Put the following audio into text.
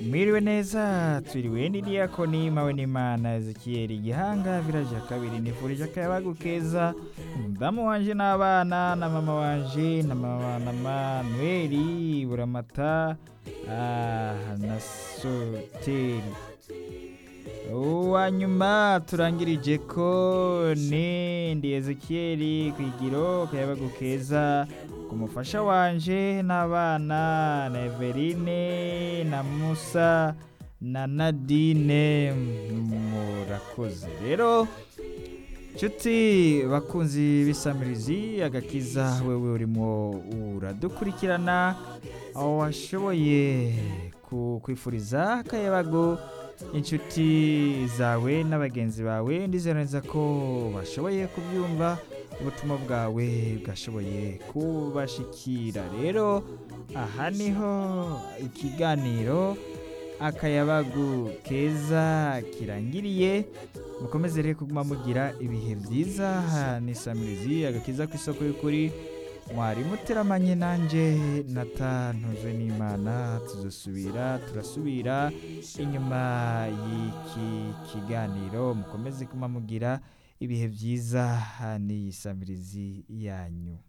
mwiriwe neza twiriwe n'idiyakoni mawe n'imana ezekiyeli gihanga viraje ya kabiri nifurije akayabagu keza umudamu wanje n'abana na mama wanje na mama na manueli buramata ah, na soteri uwa nyuma turangirije ko ni ndi ezekiyeli kwigiro akayabagu keza ku mufasha wanje n'abana na everine na musa na nadine murakoze rero nshuti bakunzi b'isamirizi agakiza wewe urimo uradukurikirana aho washoboye ku- kwifuriza akayabago inshuti zawe n'abagenzi bawe ndizera neza ko bashoboye kubyumva ubutumwa bwawe bwashoboye kubashikira rero aha niho ikiganiro akayabagu keza kirangiriye mukomeze rero kuguma mugira ibihe byiza nisamirizi agakiza ku isoko y'ukuri mwari muteramanye nanjye natanzwe n'imana tuzasubira turasubira inyuma y'iki kiganiro mukomeze kuma mugira ibihe byiza n'iyi samirizi yanyu